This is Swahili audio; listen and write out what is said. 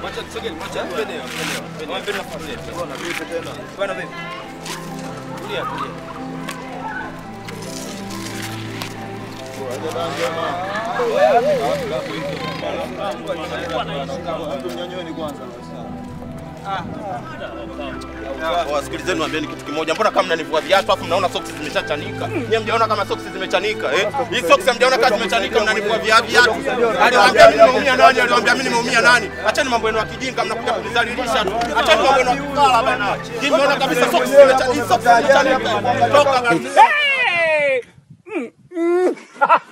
Acha tusogee, acha twende, twende. Wape nafasi yetu. Bwana vipi tena? Bwana vipi? Tulia, tulia. Wasikilizeni niwaambieni kitu kimoja. Mbona kama mnanivua viatu afu mnaona socks zimeshachanika? Nyie mjaona kama socks zimechanika eh? Hii socks hamjaona kama zimechanika mnanivua via viatu. Aliwaambia mimi nimeumia nani? Aliwaambia mimi nimeumia nani? Acheni mambo yenu ya kijinga mnakuja kunidhalilisha tu. Acheni mambo yenu ya kukala bana. Nyie mmeona kabisa socks zimechanika. Hii socks zimechanika. Toka kabisa. Hey! Mm, mm.